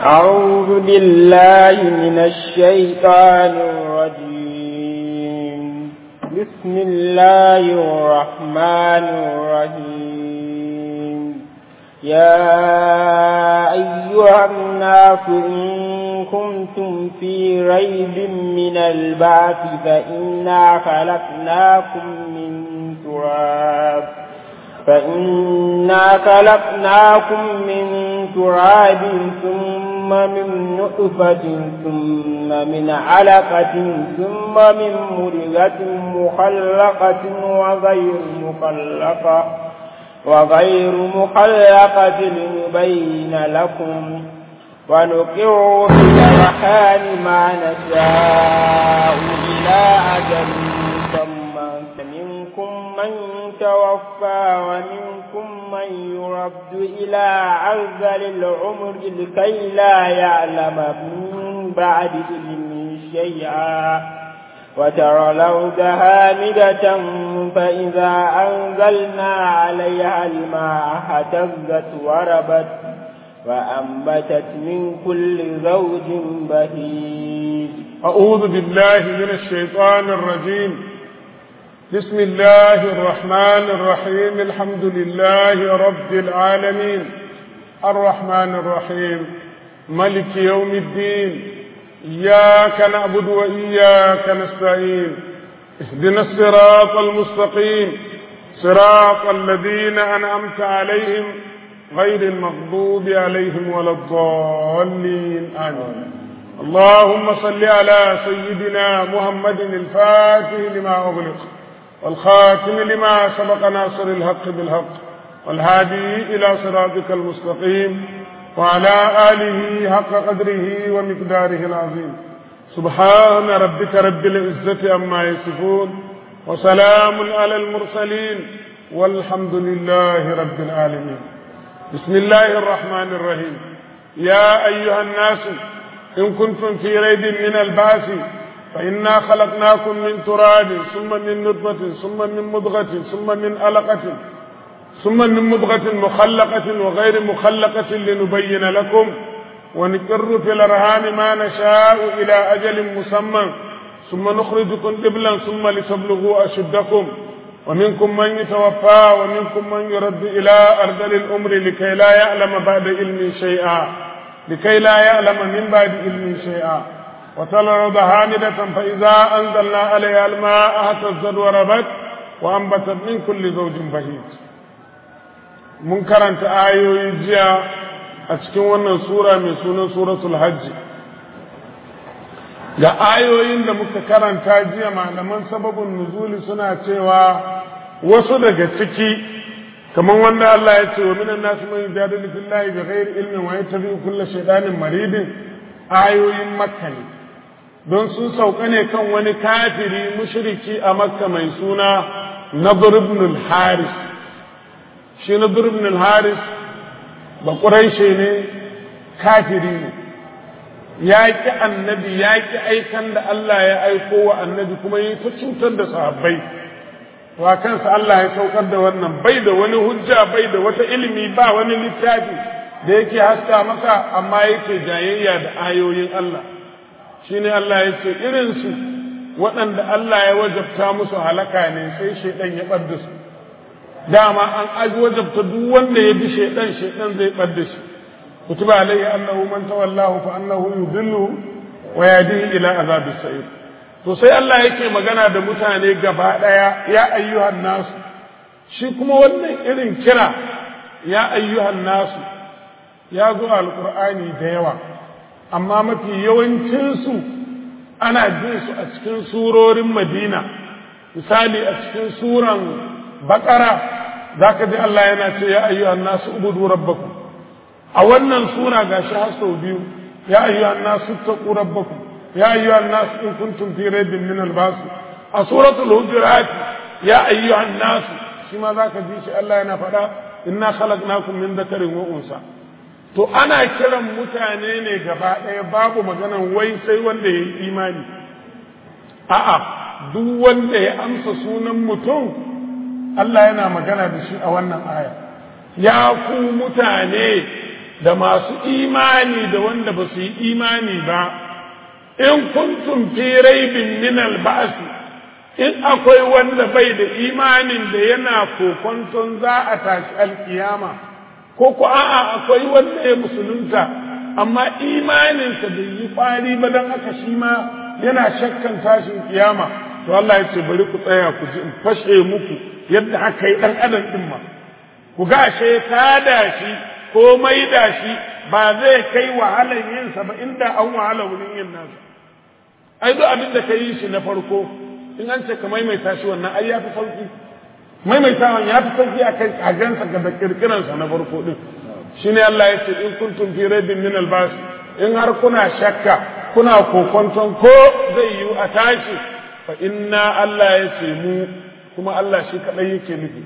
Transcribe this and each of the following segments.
أعوذ بالله من الشيطان الرجيم بسم الله الرحمن الرحيم يا أيها الناس إن كنتم في ريب من البعث فإنا خلقناكم من تراب فإنا خلقناكم من تراب ثم من نطفة ثم من علقة ثم من مرغة مخلقة وغير مخلقة وغير مخلقة لنبين لكم ونقر في الأرحام ما نشاء إلى أجل مسمى منكم من توفى ومنكم من يرد إلى عرذل العمر لكي لا يعلم من بعد علم شيئا وترى الأرض هامدة فإذا أنزلنا عليها الماء اهتزت وربت وأنبتت من كل زوج بهيج أعوذ بالله من الشيطان الرجيم بسم الله الرحمن الرحيم الحمد لله رب العالمين الرحمن الرحيم ملك يوم الدين إياك نعبد وإياك نستعين اهدنا الصراط المستقيم صراط الذين أنعمت عليهم غير المغضوب عليهم ولا الضالين آمين اللهم صل على سيدنا محمد الفاتح لما أغلق والخاتم لما سبق ناصر الحق بالحق والهادي إلى صراطك المستقيم وعلى آله حق قدره ومقداره العظيم سبحان ربك رب العزة عما يصفون وسلام على المرسلين والحمد لله رب العالمين بسم الله الرحمن الرحيم يا أيها الناس إن كنتم في ريب من البعث فإنا خلقناكم من تراب ثم من نطفة ثم من مضغة ثم من علقة ثم من مضغة مخلقة وغير مخلقة لنبين لكم ونقر في الأرهام ما نشاء إلى أجل مسمى ثم نخرجكم قبلا ثم لتبلغوا أشدكم ومنكم من يتوفى ومنكم من يرد إلى أرذل الأمر لكي لا يعلم بعد علم شيئا لكي لا يعلم من بعد علم شيئا وترى الأرض هامدة فإذا أنزلنا عليها الماء اهتزت وربت وأنبتت من كل زوج بهيج mun karanta ayoyi jiya a cikin wannan sura mai sunan suratul hajji ga ayoyin da muka karanta jiya malaman sababin nuzuli suna cewa wasu daga ciki kamar wanda Allah ya ce wa minan nasu man yujadilu fillahi bi ghairi ilmin wa yattabi'u kulla shaytanin maridin ayoyin makka ne don sun sauka ne kan wani kafiri mushriki a makka mai suna nadr ibn al-haris shi nadr ibn al-haris ba quraishi ne kafiri ne ya ki annabi ya ki aikan da Allah ya aiko wa annabi kuma yi ta cutar da sahabbai wa kansa Allah ya saukar da wannan bai da wani hujja bai da wata ilimi ba wani littafi da yake haska masa amma yake jayayya da ayoyin Allah shine Allah ya ce irinsu waɗanda Allah ya wajabta musu halaka ne sai shaidan ya ɓadda su dama an aji wajabta duk wanda ya bi shaidan shaidan zai ɓadda shi كتب عليه أنه من تولاه فأنه يذله ويهديه إلى عذاب السعير to sai Allah yake magana da mutane gaba ɗaya ya ayyuhan nasu shi kuma wannan irin kira ya ayyuhan nasu ya zo alkur'ani da yawa amma mafi yawancinsu ana jin su a cikin surorin madina misali a cikin suran bakara za ka ji Allah yana ce ya ayyuhan nasu ubudu rabbakum a wannan sura gashi har sau biyu ya ayyuhan nasu taqu rabbakum ya ayyuhan nasu in kuntum fi raibin min al-bas a suratul hujurat ya ayyuhan nasu shi ma zaka ji shi Allah yana faɗa inna khalaqnakum min dhakarin wa unsa to ana kiran mutane ne gaba ɗaya babu maganan wai sai wanda ya yi imani a'a duk wanda ya amsa sunan mutum Allah yana magana da shi a wannan aya ya ku mutane da masu imani da wanda ba su yi imani ba in kuntum fi raibin min al-ba'th in akwai wanda bai da imanin da yana kokonton za a tashi alkiyama ko ko a'a akwai wanda ya musulunta amma imaninsa bai yi kwari ba don haka shi ma yana shakkan tashin kiyama to Allah ya ce bari ku tsaya ku ji in fashe muku yadda aka yi dan adam din ma ku ga ashe tada shi ko maida shi ba zai kai wahalar yinsa ba inda an wahala wurin yin nasa ai duk abin da ka yi shi na farko in an ce ka maimaita shi wannan ai ya fi sauki maimaitawan ya fi sauki a kan kagansa ga da kirkiransa na farko din shine Allah ya ce in kuntum fi raibin min albas in har kuna shakka kuna kokonton ko zai yi a tashi fa inna Allah ya ce mu kuma Allah shi kadai yake nufi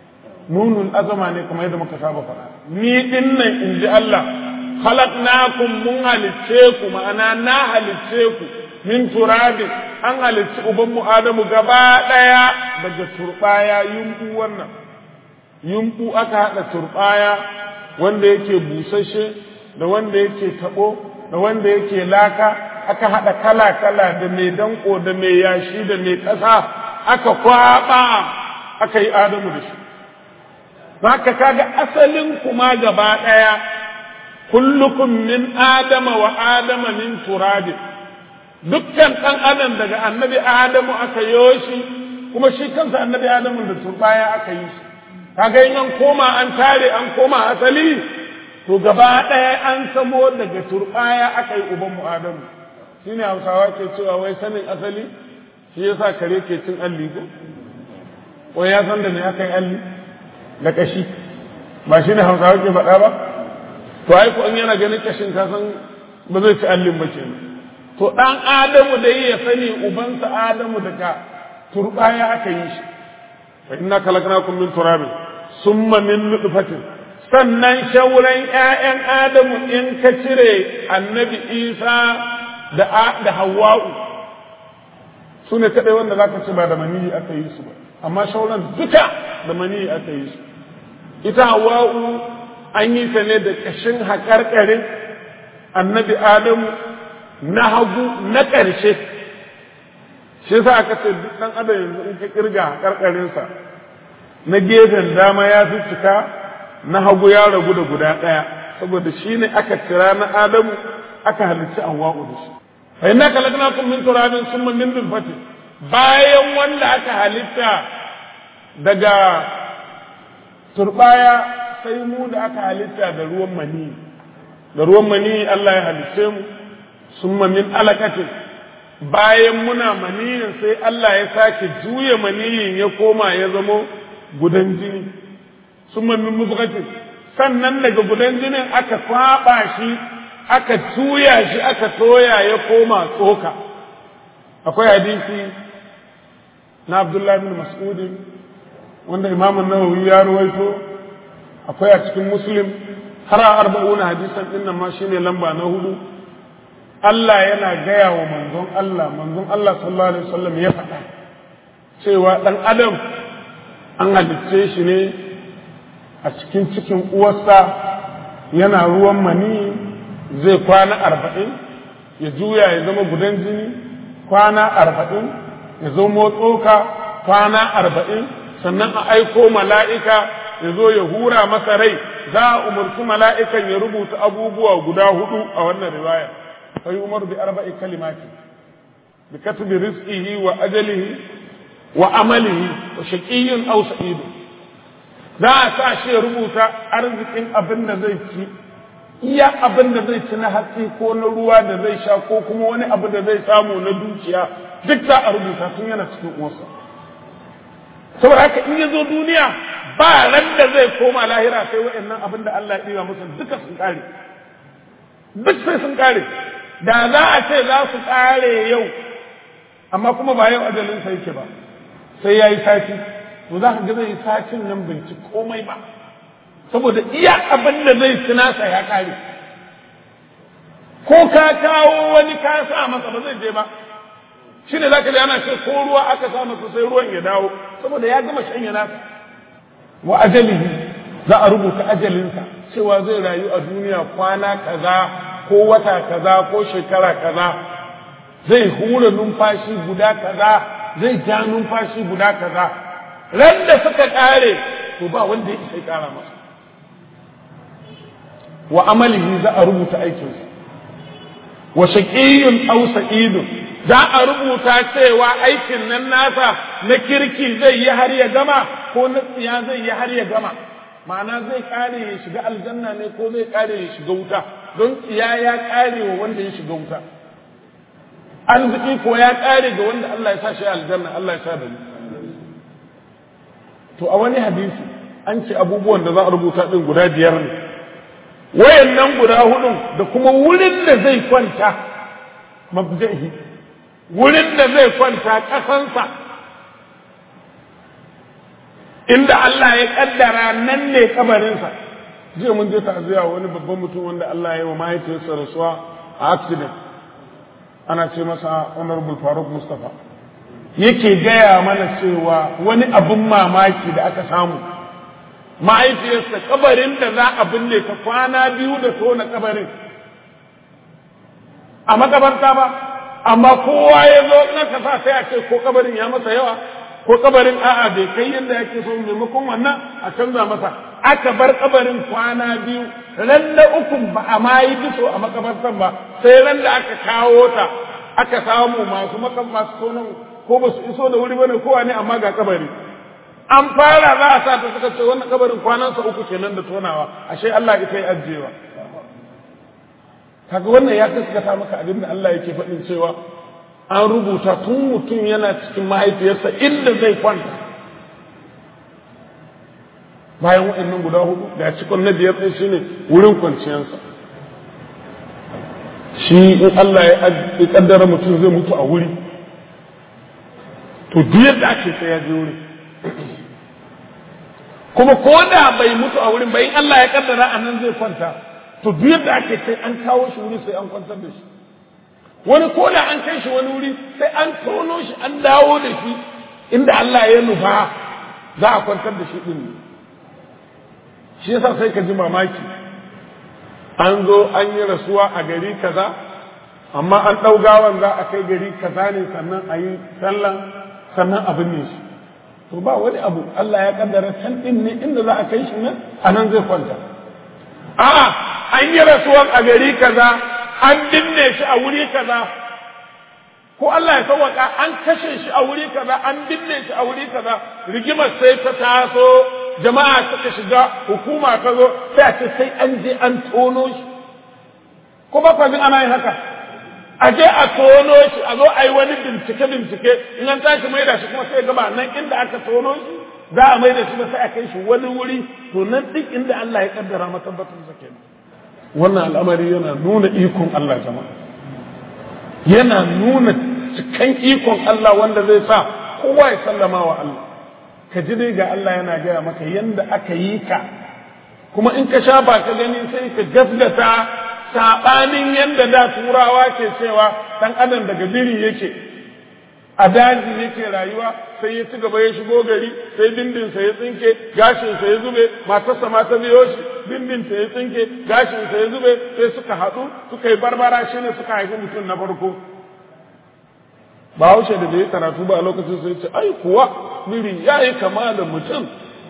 nunul azama ne kamar yadda muka saba faɗa ni din nan in ji Allah khalaqnakum mun halicce ku ma'ana na halicce ku min turabin an halicci ubanmu Adamu gaba ɗaya daga turɓaya yumɓu wannan yumɓu aka haɗa turɓaya wanda yake busashe da wanda yake taɓo da wanda yake laka aka haɗa kala-kala da mai danko da mai yashi da mai ƙasa aka kwaɓa aka yi Adamu da shi haka kaga asalin kuma gaba ɗaya kullukum min adama wa adama min turabin dukkan ɗan adam daga annabi adamu aka yo shi kuma shi kansa annabi adamu da turbaya aka yi shi kaga in an koma an tare an koma asali to gaba ɗaya an samo daga turbaya aka yi uban mu adamu shine hausawa ke cewa wai sanin asali shi yasa kare ke cin alli ko wai ya san da me aka yi alli da kashi ba shine hausawa ke faɗa ba to ai ko in yana ganin kashin ka san ba zai ci allin ba kenan to ɗan Adamu da ya sani ubansa Adamu daga turɓaya aka yi shi fa inna khalaqnakum min turabin summa min nutfatin sannan shauran ƴaƴan Adamu in ka cire annabi Isa da da Hawwa'u su ne kaɗai wanda zaka ci ba da maniyi aka yi su ba amma shauran duka da maniyi aka yi su ita Hawwa'u an yi ta ne da ƙashin haƙarƙarin annabi Adamu na hagu na ƙarshe shi yasa aka ce duk ɗan adam yanzu in ka kirga karkarinsa na gefen dama ya fi cika na hagu ya ragu da guda ɗaya saboda shi ne aka kira na adamu aka halicci anwa'u da shi fa inna khalaqnakum min turabin summa min nutfatin bayan wanda aka halitta daga turbaya sai mu da aka halitta da ruwan mani da ruwan mani Allah ya halicce mu summa min alaqatin bayan muna maniyin sai Allah ya sake juya maniyin ya koma ya zamo gudan jini summa min mubghatin sannan daga gudan jinin aka kwaba shi aka juya shi aka toya ya koma tsoka akwai hadisi na Abdullah bin Mas'ud wanda Imam Nawawi ya ruwaito akwai a cikin Muslim har a arba'una hadisan din nan ma shine lamba na hudu Allah yana gaya wa manzon Allah manzon Allah sallallahu alaihi wasallam ya faɗa cewa dan adam an halicce shi ne a cikin cikin uwarsa yana ruwan mani zai kwana arba'in ya juya ya zama gudan jini kwana arba'in ya zama tsoka kwana arba'in sannan a aiko mala'ika ya zo ya hura masa rai za a umarci mala'ikan ya rubuta abubuwa guda hudu a wannan riwaya fa yi umar bi arba'i kalimati bi katbi rizqihi wa ajalihi wa amalihi wa shaqiyyun aw sa'idun za a sa shi ya rubuta arzikin abin da zai ci iya abin da zai ci na hatsi ko na ruwa da zai sha ko kuma wani abu da zai samu na dukiya duk za a rubuta tun yana cikin uwarsa saboda haka in ya zo duniya ba ran da zai koma lahira sai wa'annan abin da Allah ya ɗiba musu duka sun ƙare duk sai sun ƙare da za a ce za su ƙare yau amma kuma ba yau ajalin sa yake ba sai ya yi sati to za ka ga zai satin nan bai ci komai ba saboda iya abin da zai ci nasa ya ƙare ko ka kawo wani ka sa masa ba zai je ba shi ne za ka ji ana ce ko ruwa aka sa masa sai ruwan ya dawo saboda ya gama shanya nasa wa ajalihi za a rubuta ajalinsa cewa zai rayu a duniya kwana kaza ko wata kaza ko shekara kaza zai hura numfashi guda kaza zai ja numfashi guda kaza ran da suka kare to ba wanda ya isa kara masa wa amalihi za a rubuta aikinsa wa shaqiyyun aw sa'idun za a rubuta cewa aikin nan nasa na kirki zai yi har ya gama ko na tsiya zai yi har ya gama ma'ana zai kare ya shiga aljanna ne ko zai kare ya shiga wuta don tsiya ya kare wa wanda ya shiga wuta arziki ko ya kare ga wanda Allah ya sa shi aljanna Allah ya sa da ni to a wani hadisi an ce abubuwan da za a rubuta din guda biyar ne wayannan guda hudun da kuma wurin da zai kwanta mabda'i wurin da zai kwanta kasansa inda Allah ya kaddara nan ne kabarinsa jiya mun je ta'aziyya wani babban mutum wanda Allah ya yi wa mahaifiyarsa rasuwa a accident ana ce masa honorable faruk mustapha yake gaya mana cewa wani abin mamaki da aka samu mahaifiyarsa kabarin da za a binne ta kwana biyu da tona kabarin a makabarta ba amma kowa ya zo na kasa sai a ce ko kabarin ya masa yawa ko kabarin a'a bai kai yadda yake so maimakon wannan a canza masa aka bar kabarin kwana biyu ran da uku ba a ma yi biso a makabartan ba sai ran da aka kawo ta aka samu masu makan masu tonon ko ba su iso da wuri bane kowa ne amma ga kabari an fara za a sa ta suka ce wannan kabarin kwanansa uku kenan da tonawa ashe Allah ita yi ajiyewa kaga wannan ya gaskata maka abin da Allah yake faɗin cewa an rubuta tun mutum yana cikin mahaifiyarsa inda zai kwanta bayan waɗannan guda hudu da cikon na biyar ɗin shine wurin kwanciyarsa shi in Allah ya kaddara mutum zai mutu a wuri to duk yadda ake sai ya je wuri kuma ko da bai mutu a wurin bai in Allah ya kaddara a nan zai kwanta to duk yadda ake sai an kawo shi wuri sai an kwantar da shi wani ko da an kai shi wani wuri sai an tono shi an dawo da shi inda Allah ya nufa za a kwantar da shi din ne shi yasa sai ka ji mamaki an zo an yi rasuwa a gari kaza amma an ɗau gawan za a kai gari kaza ne sannan a yi sallan sannan a binne shi to ba wani abu Allah ya kaddara can din ne inda za a kai shi nan a nan zai kwanta a'a an yi rasuwan a gari kaza an binne shi a wuri kaza ko Allah ya sauwaka an kashe shi a wuri kaza an binne shi a wuri kaza rigimar sai ta taso jama'a suka shiga hukuma ta zo sai a ce sai an je an tono shi ko ba kwa ana yin haka a je a tono shi a zo a yi wani bincike bincike in an tashi mai da shi kuma sai gaba nan inda aka tono shi za a mai da shi ba sai a kai shi wani wuri to nan duk inda Allah ya kaddara matabbatar sa kenan wannan al'amari yana nuna ikon Allah jama'a yana nuna cikan ikon Allah wanda zai sa kowa ya sallama wa Allah ka ji dai ga Allah yana gaya maka yanda aka yi ka kuma in ka sha ba ka gani sai ka gasgata saɓanin yanda da turawa ke cewa ɗan adam daga biri yake a daji yake rayuwa sai ya ci gaba ya shigo gari sai bindinsa ya tsinke gashinsa ya zube matarsa ma ta biyo shi bindinta ya tsinke gashinsa ya zube sai suka haɗu suka yi barbara shi ne suka haifi mutum na farko ba haushe da bai karatu ba a lokacin sai ce ai kuwa biri ya yi kama da mutum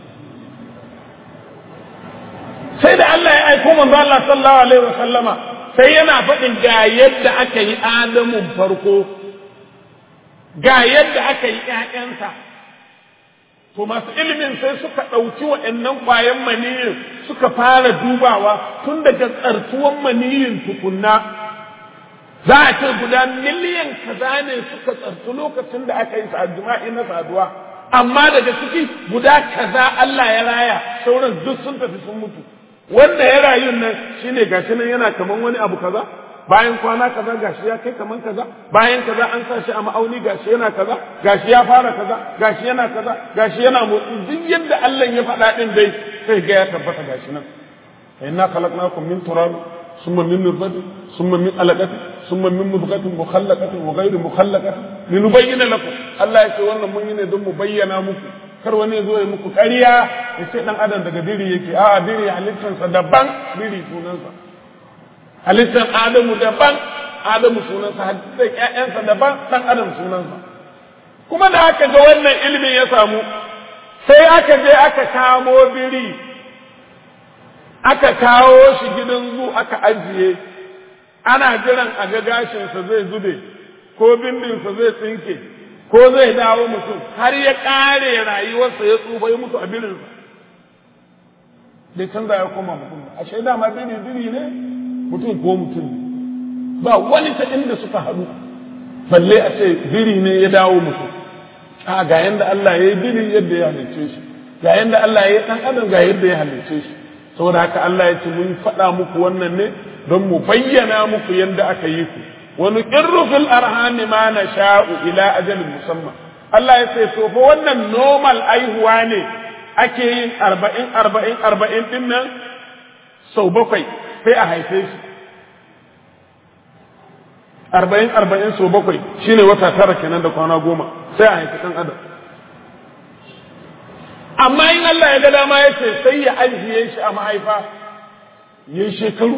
sai da Allah ya aiko manzo Allah sallallahu alaihi wa sallama sai yana faɗin ga yadda aka yi Adamun farko ga yadda aka yi ƴaƴansa to masu ilimin sai suka ɗauki waɗannan ƙwayan maniyin suka fara dubawa tun daga tsartuwan maniyin tukunna za a ce guda miliyan kaza ne suka tsartu lokacin da aka yi jima'i na saduwa amma daga ciki guda kaza Allah ya raya sauran duk sun tafi sun mutu wanda ya rayu nan shine gashi nan yana kaman wani abu kaza bayan kwana kaza gashi ya kai kaman kaza bayan kaza an sa shi a ma'auni gashi yana kaza gashi ya fara kaza gashi yana kaza gashi yana motsi duk yadda Allah ya faɗa din dai sai ga ya tabbata gashi nan inna khalaqnakum min turab summa min nutfatin summa min alaqatin summa min mudghatin mukhallaqatin wa ghayri mukhallaqatin linubayyana lakum Allah ya ce wannan mun yi ne don mu bayyana muku kar wani ya zo ya muku ƙarya ya ce ɗan adam daga biri yake a biri halittarsa daban biri sunansa halittar adamu daban adamu sunansa halittar ƴaƴansa daban ɗan adam sunansa kuma da aka ga wannan ilimin ya samu sai aka je aka kamo biri aka kawo shi gidan zu aka ajiye ana jiran a ga gashinsa zai zube ko bindinsa zai tsinke ko zai dawo mutum har ya ƙare rayuwarsa ya tsufa ya mutu a birinsa bai canza ya koma mutum a shaida ma biri biri ne mutum ko mutum ne ba wani ta inda suka haɗu balle a ce biri ne ya dawo mutum a ga yanda Allah ya yi biri yadda ya halicce shi ga yanda Allah ya yi ɗan adam ga yadda ya halicce shi saboda haka Allah ya ce mun faɗa muku wannan ne don mu bayyana muku yadda aka yi ku wani ƙirru fil arhami ma na sha'u ila ajalin musamman Allah ya ce to fa wannan normal aihuwa ne ake yin arba'in arba'in arba'in ɗin nan sau bakwai sai a haife shi arba'in arba'in sau bakwai shine wata tara kenan da kwana goma sai a haifi ɗan adam amma in Allah ya ga dama ya ce sai ya ajiye shi a mahaifa ya yi shekaru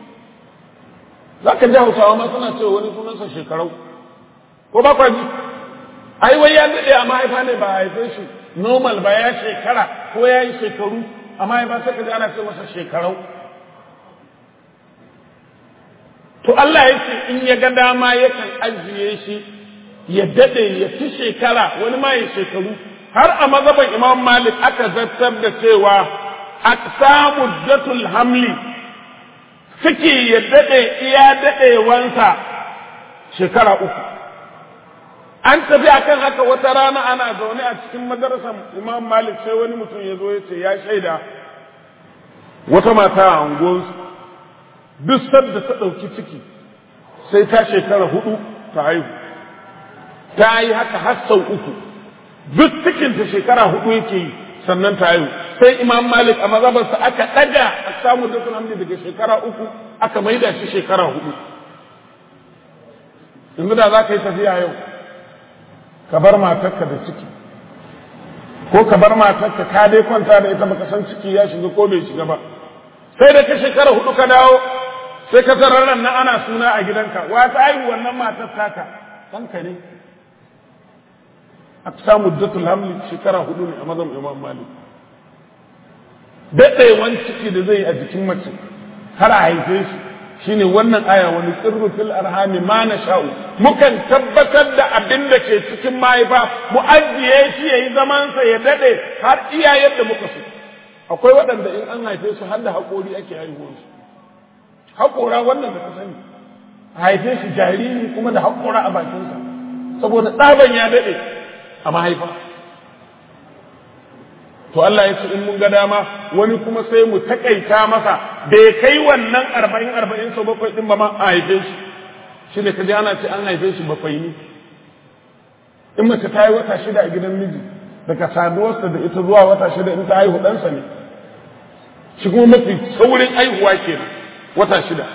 za ka ji hausawa ma suna cewa wani sunansa shekarau ko ba kwa ji ai wai ya daɗe a mahaifa ne ba a haife shi normal ba ya shekara ko ya yi shekaru a mahaifa sai ka ji ana ce masa shekarau to Allah ya ce in ya ga dama yakan ajiye shi ya daɗe ya fi shekara wani ma ya shekaru har a mazhaban Imam Malik aka zartar da cewa aqsamu datul hamli suke ya daɗe iya daɗewansa shekara uku an tafi akan haka wata rana ana zaune a cikin madarasar Imam Malik sai wani mutum ya zo ya ce ya shaida wata mata a unguwarsu duk sadda ta ɗauki ciki sai ta shekara hudu ta haihu ta yi haka har sau uku duk cikinta shekara hudu yake yi sannan ta haihu sai imam malik a mazabarsa aka ɗaga a samu da hamdi daga shekara uku aka maida shi shekara hudu yanzu da za ka yi tafiya yau ka bar matarka da ciki ko ka bar matarka ka dai kwanta da ita baka san ciki ya shiga ko bai shiga ba sai da ka shekara hudu ka dawo sai ka tarar nan ana suna a gidanka wa ta haihu wannan matar taka ɗanka ne a samu datul hamli shekara hudu ne a mazan imam malik daɗewan ciki da zai a jikin mace har a haife shi shine wannan aya wani tsirru fil arhami ma na sha'u mukan tabbatar da abin da ke cikin mahaifa mu ajiye shi yayi zamansa ya daɗe har iya yadda muka so akwai waɗanda in an haife su har da haƙori ake haihuwar su haƙora wannan da ka sani a haife shi jariri kuma da haƙora a bakinsa saboda ɗaban ya daɗe a mahaifa to Allah ya ce in mun ga dama wani kuma sai mu takaita masa bai kai wannan arba'in arba'in sau bakwai ɗin ba ma a haife shi shi ne ka ji ana ce an haife shi bakwai ne in mace ta yi wata shida a gidan miji daga saduwarsa da ita zuwa wata shida in ta haihu ɗansa ne shi kuma mafi saurin haihuwa kenan wata shida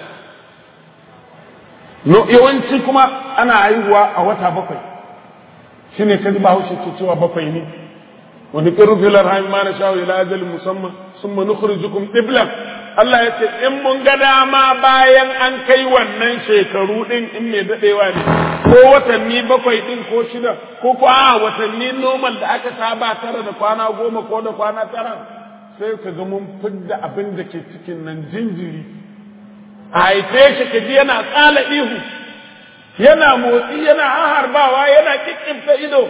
no yawanci kuma ana haihuwa a wata bakwai shi ne kaji bahaushe ke cewa bakwai ne wani ƙirin filar hanyar ma na shawo ila ajali musamman sun ma nukhrijukum ɗiblan Allah ya ce in mun ga dama bayan an kai wannan shekaru ɗin in mai daɗewa ne ko watanni bakwai ɗin ko shida ko ko a watanni normal da aka saba tara da kwana goma ko da kwana tara sai ka ga mun fidda abin da ke cikin nan jinjiri a haife shi ka ji yana tsala ihu yana motsi yana harbawa yana kikkimta ido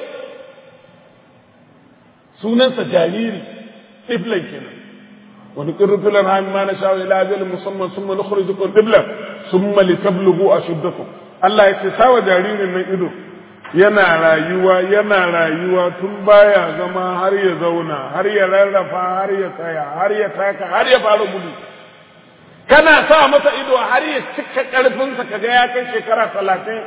sunansa jariri ɗiflan kenan wani ƙirrufilan hami ma na sha ila ajalin musamman sun mani kurjikun ɗiflan sun mali tablugu a shuddaku Allah ya ce sawa jaririn nan ido yana rayuwa yana rayuwa tun baya zama har ya zauna har ya rarrafa har ya tsaya har ya taka har ya fara gudu kana sa masa ido har ya cika ƙarfinsa kaga ya kai shekara talatin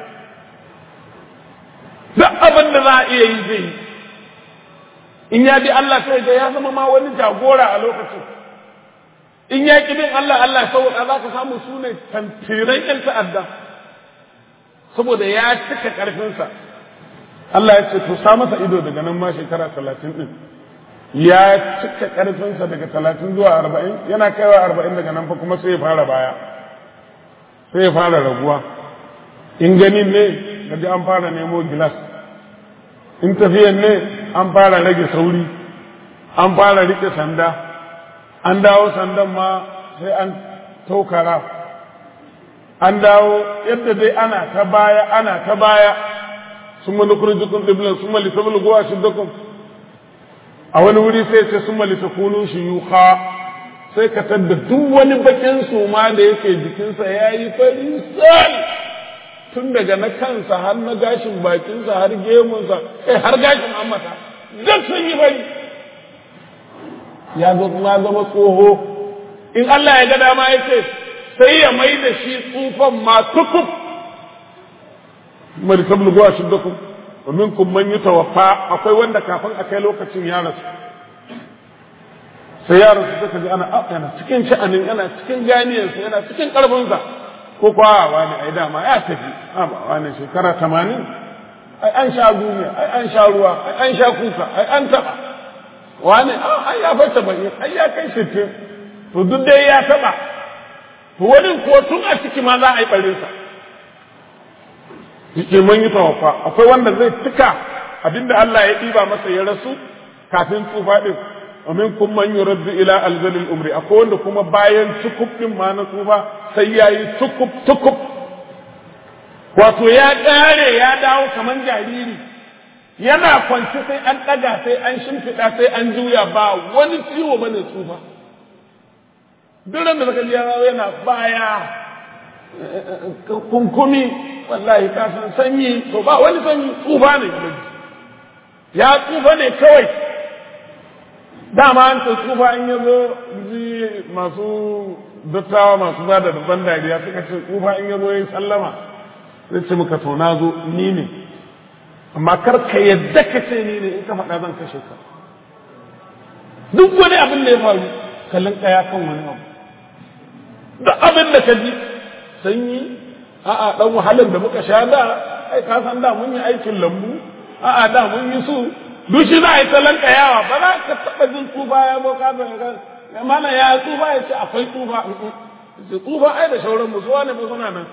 duk abin da za a iya yi zai yi in ya bi Allah sai ga ya zama ma wani jagora a lokacin in ya ki bin Allah Allah sauka za ka samu su ne tantiran ƴan ta'adda saboda ya cika ƙarfinsa Allah ya ce to sa masa ido daga nan ma shekara talatin ɗin ya cika ƙarfinsa daga talatin zuwa arba'in yana kaiwa arba'in daga nan fa kuma sai ya fara baya sai ya fara raguwa in ganin ne gaji an fara nemo gilas in tafiyan ne an fara rage sauri an fara rike sanda an dawo sandan ma sai an taukara an dawo yadda dai ana ta baya ana ta baya sun mani kurjikun ɗiblin sun mali ta bulguwa shi dukun a wani wuri sai ce sun mali ta kunu shi yuka sai ka tadda duk wani bakin suma da yake jikinsa ya yi fari sal tun daga na kansa har na gashin bakinsa har gemunsa kai har gashin ammata duk sun yi fari ya zama tsoho in Allah ya ga dama ya ce sai ya mai da shi tsufan ma tukub mali tablugu ashuddakum wa minkum man yutawaffa akwai wanda kafin a kai lokacin ya rasu sai ya rasu suka ji ana yana cikin sha'anin yana cikin ganiyarsa yana cikin karfinsa ko kwa wani ai dama ya tafi a ba wani shekara tamanin ai an sha duniya ai an sha ruwa ai an sha kuka ai an taba wani ai ya fata bai ai ya kai sittin to duk dai ya taba to wani ko tun a ciki ma za a yi barinsa yake mun yi tawaffa akwai wanda zai cika abinda Allah ya ɗiba masa ya rasu kafin tsufa ɗin wa minkum man yuraddu ila alzalil umri akwai wanda kuma bayan tukub ɗin ma na tsufa sai yayi tukub tukub wato ya ƙare ya dawo kaman jariri yana kwanci sai an ɗaga sai an shimfiɗa sai an juya ba wani ciwo bane tsufa duk da zaka ji yana baya kunkumi wallahi ka san sanyi to ba wani sanyi tsufa ne ya tsufa ne kawai dama an ce tsufa in ya zo ji masu dattawa masu ba da daban dariya suka ce tsufa in ya zo ya yi sallama zai ce muka to na zo ni ne amma kar ka yadda ka ce ni ne in ka faɗa zan kashe ka duk wani abin da ya faru kallon kaya kan wani abu da abin da ka ji sanyi a'a dan wahalar da muka sha da ai ka san da mun yi aikin lambu a'a da mun yi su duk shi za a yi talan kayawa ba za ka taɓa jin tsufa ya zo ka ga ya mana ya tsufa ya ce akwai tsufa ce tsufa ai da shauran mu zuwa ne ba suna nan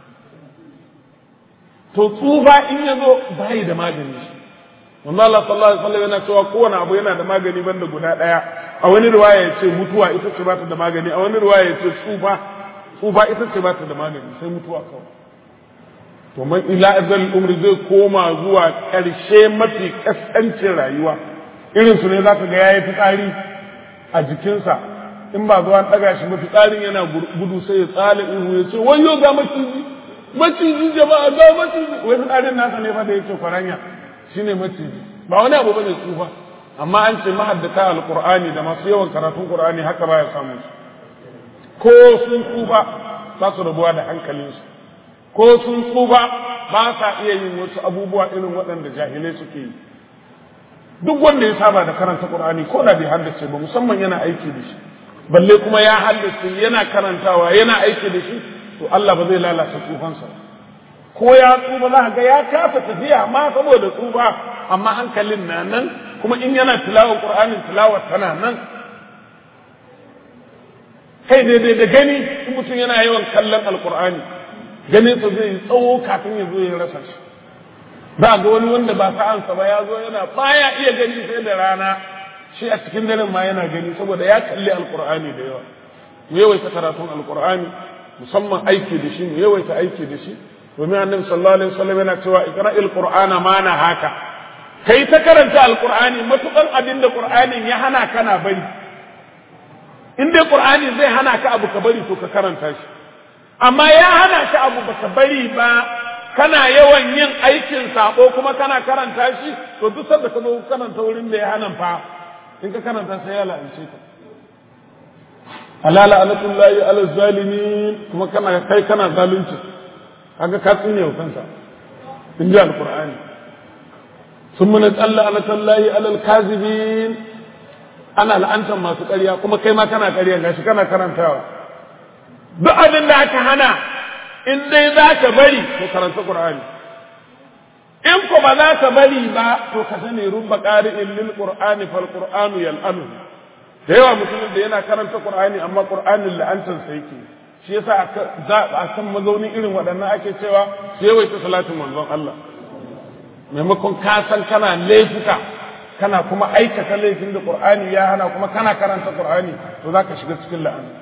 to tsufa in ya zo bai da magani Manzo Allah sallallahu alaihi wasallam yana cewa kowane abu yana da magani banda guda daya a wani riwaya ya ce mutuwa ita ce ba ta da magani a wani riwaya ya ce tsufa tsufa ita ce ba ta da magani sai mutuwa kawai to man ila azal umri zai koma zuwa ƙarshe mafi kaskancin rayuwa irin su ne zaka ga yayi fitsari a jikinsa in ba zuwa daga shi mafi tsarin yana gudu sai ya tsala ihu ya ce wayo ga maciji maciji jama'a ga maciji wai fitsarin nasa ne fa da yake kwaranya shine maciji ba wani abu bane tsufa amma an ce mahaddata alqur'ani da masu yawan karatun qur'ani haka baya samu ko sun tsufa ba su rabuwa da hankalinsu ko sun tsufa ba sa iya yin wasu abubuwa irin waɗanda jahilai suke yi duk wanda ya saba da karanta qur'ani ko da bai haddace ba musamman yana aiki da shi balle kuma ya haddace yana karantawa yana aiki da shi to Allah ba zai lalata tsufansa ko ya tsufa za ga ya kafa tafiya ma saboda tsufa amma hankalin na nan kuma in yana tilawar qur'anin tilawar tana nan kai daidai da gani in mutum yana yawan kallon alqur'ani ganin sa zai tsawo kafin ya zo ya rasa shi za ga wani wanda ba sa'ansa ba ya zo yana baya iya gani sai da rana shi a cikin daren ma yana gani saboda ya kalli alqur'ani da yawa mu yawaita karatun alqur'ani musamman aiki da shi mu yawaita aiki da shi domin annabi sallallahu alaihi wasallam yana cewa iqra'il qur'ana ma na haka kai ta karanta alqur'ani matukan abin da qur'anin ya hana kana bari in dai qur'ani zai hana ka abu ka bari to ka karanta shi amma ya hana ka abu baka bari ba kana yawan yin aikin sabo kuma kana karanta shi to duk sanda ka zo karanta wurin da ya hana fa in ka karanta sai ya la'ance ka alala alatullahi ala zalimin kuma kana kai kana zalunci kaga ka tsine wa kansa in ji alqur'ani ثم نسأل لعنة الله على الكاذبين ana la'antar masu ƙarya kuma kai ma kana ƙarya gashi kana karantawa duk abin da aka hana in dai za ka bari to karanta Qur'ani in ko ba za ka bari ba to ka sani rubba qari'in lil qur'ani fal qur'anu yal'anu da yawa mutumin da yana karanta qur'ani amma qur'anin la'antar sa yake shi yasa a kan mazaunin irin waɗannan ake cewa su yawaita salatin manzon Allah maimakon ka san kana laifuka kana kuma aikata laifin da qur'ani ya hana kuma kana karanta qur'ani to zaka shiga cikin la'ana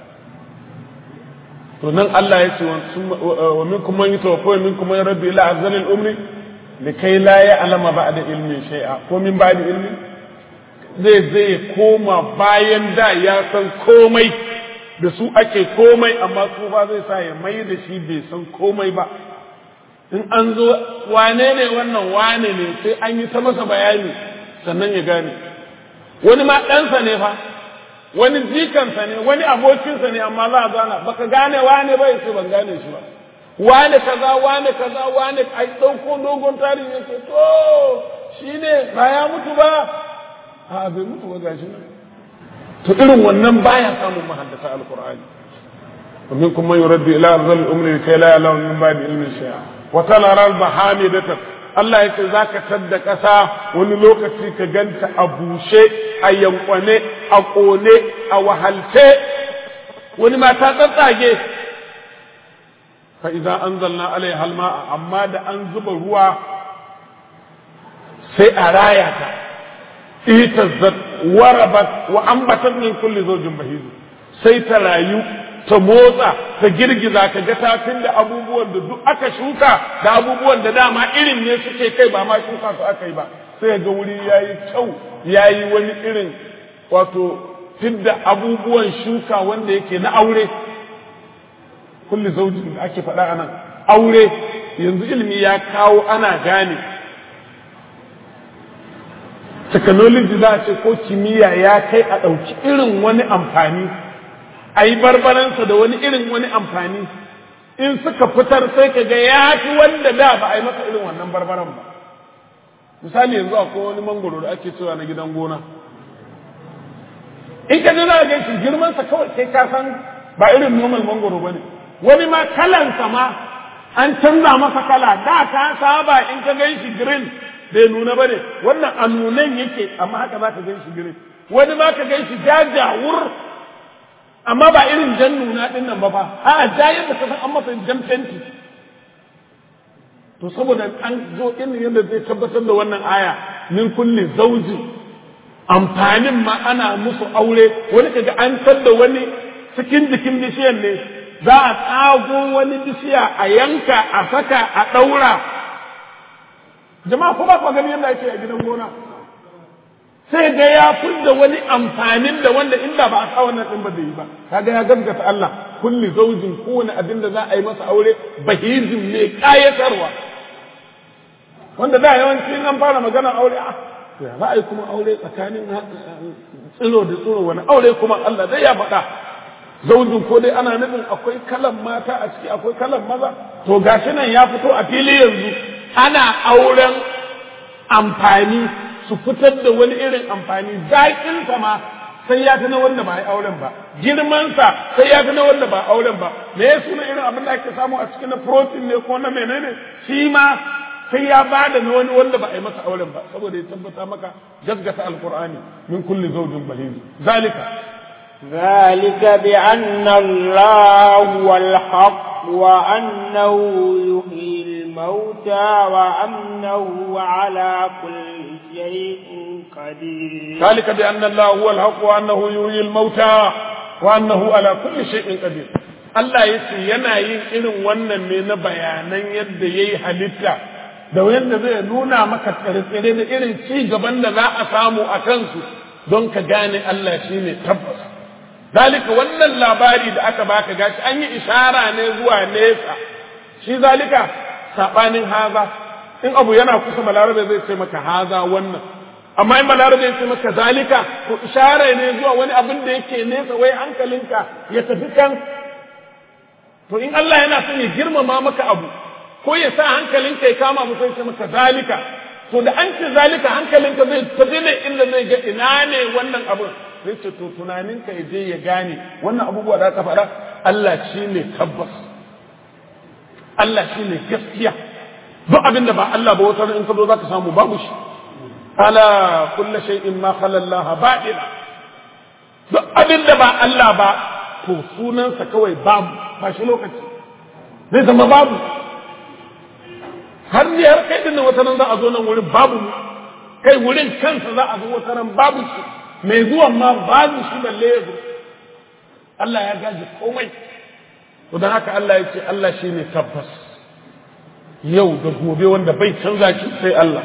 to nan Allah ya ce wa minkum man yutawaffa wa minkum man yuraddu ila azalil umri likai la ya'lama ba'da ilmi shay'a ko min ba'da ilmi zai zai koma bayan da ya san komai da su ake komai amma tsufa zai sa ya mai da shi bai san komai ba in an zo wane ne wannan wane ne sai an yi ta masa bayani sannan ya gane wani ma ɗansa ne fa wani jikansa ne wani abokinsa ne amma za a zana baka gane wane ba sai ban gane shi ba wane kaza wane kaza wane ai ɗauko dogon tarihi yake to shi ne ba ya mutu ba a bai mutu ba gashi nan to irin wannan baya samun mahaddasa alqur'ani ومن كم من يرد الى ارض الامر لكي لا يعلم من بعد علم شيئا وترى البحامدة Allah ya ce za ka tadda ƙasa wani lokaci ka ganta a bushe, a yankwane, a ƙone, a wahalce, wani ma ta tsatsage. Fa idan an zalna alai halma amma da an zuba ruwa sai a raya ta, itazzat warabat wa ambatat min kulli zawjin bahizu sai ta rayu ta motsa ta girgiza ka ga tafin da abubuwan da duk aka shuka da abubuwan da dama irin ne suke kai ba ma shuka su aka yi ba sai ga wuri yayi kyau yayi wani irin wato fidda abubuwan shuka wanda yake na aure kulli zaujin da ake faɗa anan aure yanzu ilimi ya kawo ana gane technology za a ce ko kimiyya ya kai a ɗauki irin wani amfani a yi barbaransa da wani irin wani amfani in suka fitar sai ka ga ya fi wanda da ba a yi masa irin wannan barbaran ba misali yanzu akwai wani mangoro da ake cewa na gidan gona in ka ji za a gan shi girmansa kawai kai ka san ba irin normal mangoro ba ne wani ma kalansa ma an canza masa kala da ka saba in ka gan shi green bai nuna ba ne wannan a nunan yake amma haka za ka gan shi green wani ma ka gan shi jajawur amma ba irin jan nuna din nan ba fa a jayin da kasan an masa jan fenti to saboda an zo irin yadda zai tabbatar da wannan aya min kulli zauji amfanin ma ana musu aure wani kaga an da wani cikin jikin bishiyar ne za a tsago wani bishiya a yanka a saka a ɗaura jama'a ko ba ku gani yadda ake a gidan gona sai ga ya da wani amfanin da wanda inda ba a sa wannan din ba zai yi ba kaga ya gaskata Allah kulli zaujin kowane abin da za a yi masa aure bahizin ne kayatarwa wanda da yawanci an fara magana aure a ya za a yi kuma aure tsakanin tsiro da tsiro wani aure kuma Allah zai ya faɗa zaujin ko dai ana nufin akwai kalan mata a ciki akwai kalan maza to gashi nan ya fito a fili yanzu ana auren amfani su fitar da wani irin amfani zaƙinsa ma sai ya fi na wanda ba a auren ba girmansa sai ya fi na wanda ba auren ba me ya suna irin abin da ake samu a cikin na protein ne ko na menene shi ma sai ya ba da na wani wanda ba a yi masa auren ba saboda ya tabbata maka gaskata alqur'ani min kulli zawjin bahij zalika ذلك بأن الله هو الحق وأنه يحيي الموتى وأنه على كل شيء قدير ذلك بأن الله هو الحق وأنه يحيي الموتى وأنه على كل شيء قدير Allah ya ce yana yin irin wannan ne na bayanan yadda ya yi halitta da yadda zai nuna maka tsire da irin ci gaban da za a samu a kansu don ka gane Allah shi ne tabbas. Zalika wannan labari da aka baka gashi an yi ishara ne zuwa nesa, shi zalika saɓanin haza, in abu yana kusa balarabe zai ce maka haza wannan, amma in balarabe ya ce maka zalika to ishara ne zuwa wani abin da yake nesa wai hankalinka ya tafi kan to in Allah yana son ya girmama maka abu ko ya sa hankalinka ya kama mu sai maka zalika to da an ce zalika hankalinka zai tafi ne inda zai ga ina ne wannan abun zai ce to tunaninka ya je ya gane wannan abubuwa da aka faɗa Allah shi ne tabbas Allah shi ne gaskiya duk abin da ba Allah ba wata in ka zo zaka samu babu shi ala kullu shay'in ma khala Allah ba'ila duk abin da ba Allah ba to sunansa kawai babu ba shi lokaci zai zama babu har ne har kai dinnan wata nan za a zo nan wurin babu mu kai wurin kansa za a zo wata nan babu shi mai zuwan ma babu shi balle ya zo Allah ya gaji komai to don haka Allah ya ce Allah shi ne tabbas yau da gobe wanda bai canza shi sai Allah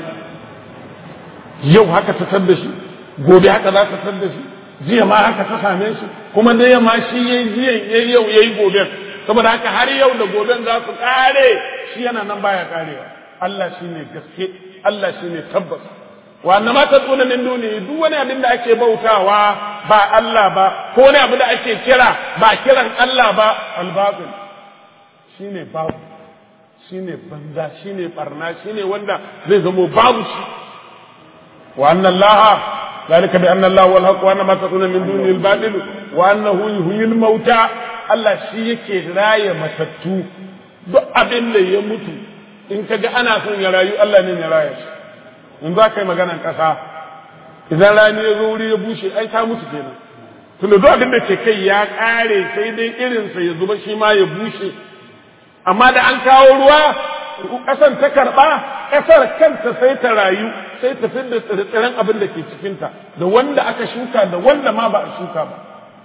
yau haka ta tar da shi gobe haka za ta tar da shi jiya ma haka ta same shi kuma da yamma shi yayi jiya yayi yau yayi gobe saboda haka har yau da goben za su kare shi yana nan baya karewa Allah shine gaske Allah shine tabbas wa annama taduna min duni duk wani abin da ake bautawa ba Allah ba ko wani abu da ake kira ba kiran Allah ba al-batil shine babu shine banza shine barna shine wanda zai zamo babu shi wa anna Allah ذلك بأن الله هو الحق وأن ما تكون من دونه الباطل وأنه يحيي الموتى Allah shi yake raya matattu duk abin da ya mutu in ka ga ana son ya rayu Allah ne ya raya shi in za ka yi maganan ƙasa idan rani ya zo wuri ya bushe ai ta mutu kenan tunda duk abin da ke kai ya ƙare sai dai irinsa ya zuba shi ma ya bushe amma da an kawo ruwa ƙasan ta karɓa ƙasar kanta sai ta rayu sai ta da tsirran abin da ke cikinta da wanda aka shuka da wanda ma ba a shuka ba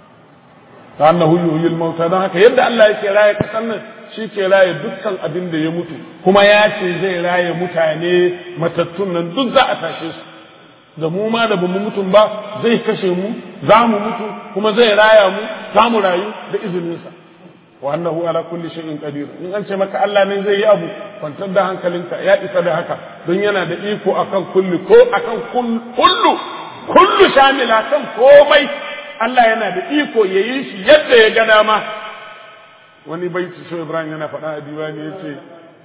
ta annahu yuhyil mauta don haka yadda Allah yake raye kasan nan shi ke raye dukkan abin da ya mutu kuma ya ce zai raye mutane matattun nan duk za a tashe su da mu ma da bamu mutum ba zai kashe mu za mu mutu kuma zai raya mu za mu rayu da izininsa wa annahu ala kulli shay'in qadir in an ce maka Allah ne zai yi abu kwantar da hankalinka ya isa da haka don yana da iko akan kulli ko akan kullu kullu shamila kan komai Allah yana da iko ya yi shi yadda ya ga dama wani baiti shi Ibrahim yana faɗa a diwani ya ce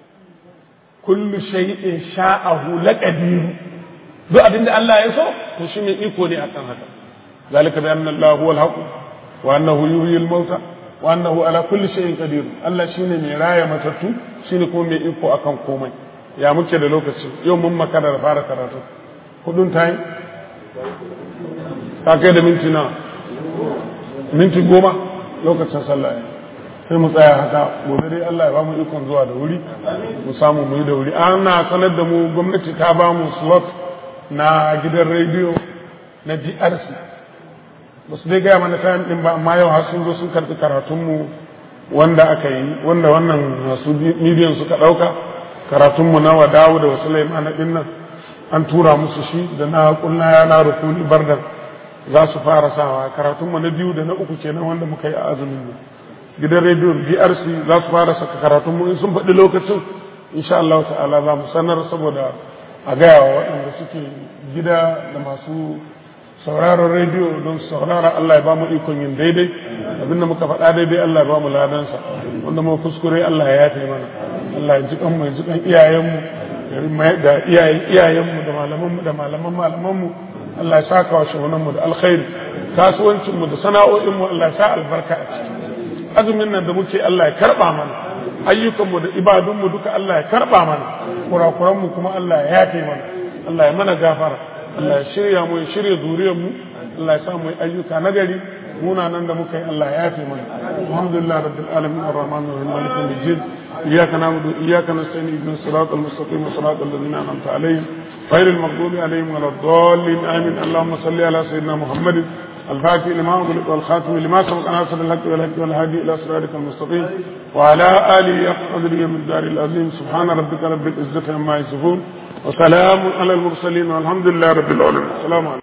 kullu shay'in sha'ahu laqadir duk abinda Allah ya so to shi mai iko ne akan haka zalika bi anna Allah huwa al-haq wa annahu yuhyi al-mauta wa annahu ala kulli shay'in qadir Allah shine mai raya matattu shine kuma mai iko akan komai ya muke da lokaci yau mun makara da fara karatu hudun tayi ka kai da minti na minti goma lokacin sallah sai mu tsaya haka gobe dai Allah ya ba mu ikon zuwa da wuri mu samu mu yi da wuri ana sanar da mu gwamnati ta ba mu slot na gidan rediyo na DRC ba su dai gaya mana kayan ɗin ba amma yau har sun zo sun karɓi karatunmu wanda aka yi wanda wannan masu midiyan suka ɗauka karatunmu na wadawu da wasu laimana ɗin nan an tura musu shi da na kunna ya na rukuni bardan za su fara sawa karatunmu na biyu da na uku kenan wanda muka yi a azumin nan gidan rediyon DRC za su fara saka karatunmu in sun faɗi lokacin insha Allah ta'ala za mu sanar saboda a gaya wa waɗanda suke gida da masu sauraron rediyo don saurara Allah ya ba mu ikon yin daidai abinda muka faɗa daidai Allah ya ba mu ladansa wanda mu kuskure Allah ya yafe mana Allah ya ji kan mu ya ji kan iyayenmu da iyayen iyayenmu da malamanmu da malaman malamanmu Allah ya saka wa shahunanmu da alkhairi kasuwancinmu da sana'o'inmu Allah ya sa albarka a ciki azumin nan da muke Allah ya karba mana ayyukanmu da ibadunmu duka Allah ya karba mana kurakuranmu kuma Allah ya yafe mana Allah ya mana gafara Allah ya shirya mu ya shirya zuriyar mu Allah ya sa mu ayyuka nagari muna nan da muka yi Allah ya yafe mana alhamdulillah rabbil alamin arrahmanir rahim maliki yawmiddin iyyaka na'budu wa iyyaka nasta'in ihdinas siratal mustaqim siratal ladzina an'amta alaihim غير المغضوب عليهم ولا الضالين امين اللهم صل على سيدنا محمد الفاتح لما أغلق والخاتم لما سبق ناصر الحق والحق والهادي إلى صراطك المستقيم وعلى آله أقدر من الدار العظيم سبحان ربك رب العزة عما يصفون وسلام على المرسلين والحمد لله رب العالمين السلام عليكم